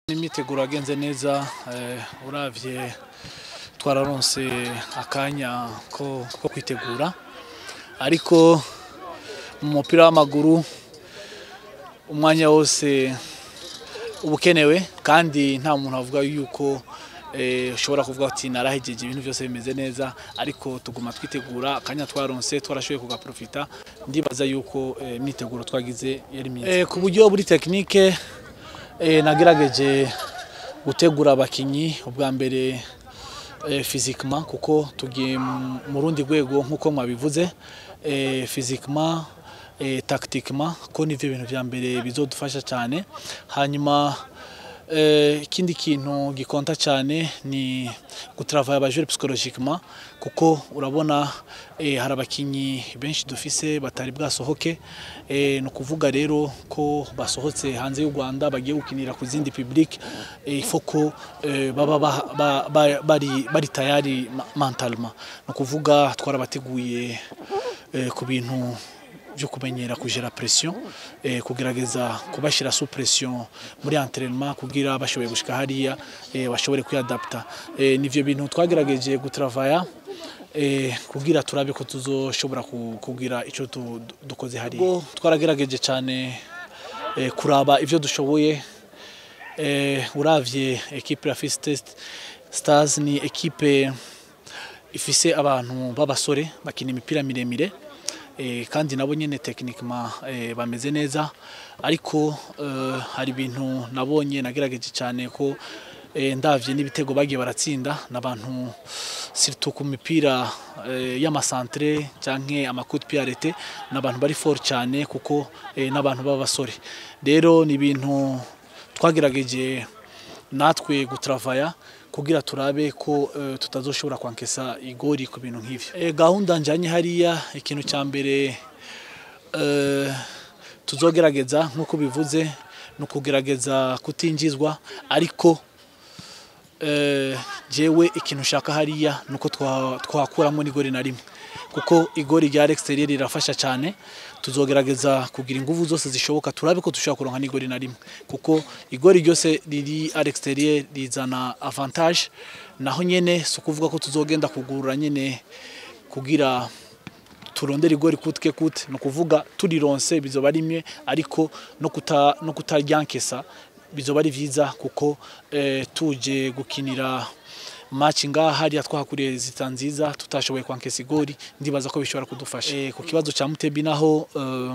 imyiteguro yagenze neza eh, uravye twararonse akanya ko, ko kwitegura ariko mu mupira w'amaguru umwanya wose uba ukenewe kandi nta muntu avuga yuko eh, ushobora kuvuga ati narahejeje ibintu byose bimeze neza ariko tuguma twitegura akanya twaronse twarashoboye kugaprofita ndibaza yuko eh, imyiteguro twagize yari myiza eh, ku buryo buri tekinike eh, nagerageje gutegura abakinyi ubwa mbere eh, physiquement kuko tugiye mu- mu rundi rwego nk'uko mwabivuze eh, physiquement eh, tactiquement ko nivyo bintu vya mbere bizodufasha cyane hanyuma eh, ikindi kintu gikonta cyane ni gutravaya abajure psychologiquement kuko urabona eh, hari abakinyi benshi dufise batari bwasohoke eh, ni ukuvuga rero ko basohotse hanze y'u Rwanda bagiye gukinira ku zindi public eh, il faut ko eh, baba ba- ba- ba- bari bari tayari ma- mentalement ni ukuvuga twarabateguye eh, ku bintu byo kumenyera kugera pression eh, kugerageza kubashyira sous pression muri entraînement kugira bashoboye gushika hariya eh, bashobore kwiadapta eh, nivyo bintu twagerageje gutravaya eh, kugira turabe ko tuzoshobora ku- kugira ico tu- du- dukoze hariya Ubwo twaragerageje cyane eh, kuraba ivyo dushoboye eh, uravye equipe ya Fist Test Stars ni equipe ifise abantu b'abasore bakina imipira miremire eh, kandi nabo nyene techniquement eh, bameze neza ariko eh, hari ibintu nabonye nagerageje cyane ko eh, ndavye n'ibitego bagiye baratsinda n'abantu surtout ku mipira eh, y'amasantre canke amacoup de pied arrêté n'abantu bari fort cyane kuko eh, n'abantu b'abasore rero ni ibintu twagerageje natwe gutravaya kugira turabe ko eh, tutazoshobora kwankesa igori ku bintu nk'ivyo Eh, gahunda njanye hariya ikintu cya mbere eh, tuzogerageza nk'uko bivuze ni ukugerageza kutinjizwa ariko eh, jewe ikintu nshaka hariya nuko twa- twakuramo n'igori na rimwe kuko igori rya exterieur rirafasha cyane tuzogerageza kugira ingufu zose zishoboka turabe ko dushobora kuronka n'igori na rimwe kuko igori ryose riri à l'exterieur rizana avantage naho nyene si ukuvuga ko tuzogenda kugurura nyene kugira turondera igori kutwe kute ni ukuvuga turironse bizoba rimwe ariko no kuta no kutaryankesa bizoba ari vyiza kuko eh, tuje gukinira match ngaha hariya twahakuriye zita nziza tutashoboye kwankesa igori ndibaza ko bishobora kudufasha eh, ku kibazo ca Mutebi naho eh,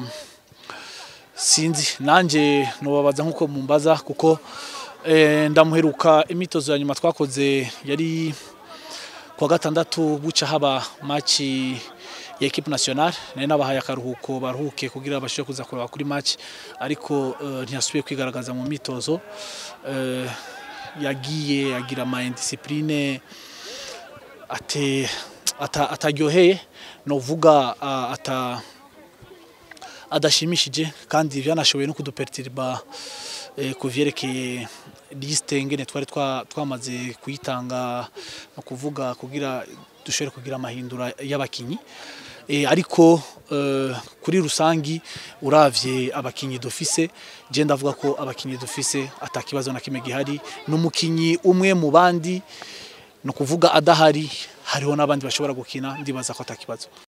sinzi nanje nobabaza nkuko mumbaza kuko eh, ndamuheruka imitozo ya nyuma twakoze yari kuwa gatandatu buca haba maci ya equipe nationale nari nabahaye akaruhuko baruhuke kugira bashobore kuza kureba kuri match ariko uh, ntiyasubiye kwigaragaza mu mitozo uh, yagiye agira ama indiscipline ate ata, ataryoheye novuga uh, ata adashimishije kandi byanashoboye no kuduperturba eh, ku vyerekeye liste ngene twari twa- twamaze kuyitanga no kuvuga kugira dushobore kugira amahindura y'abakinyi eh, ariko eh, kuri rusangi uravye abakinyi dufise je ndavuga ko abakinyi dufise atakibazo na kimwe gihari n'umukinyi umwe mu bandi no kuvuga adahari hariho n'abandi bashobora gukina ndibaza ko atakibazo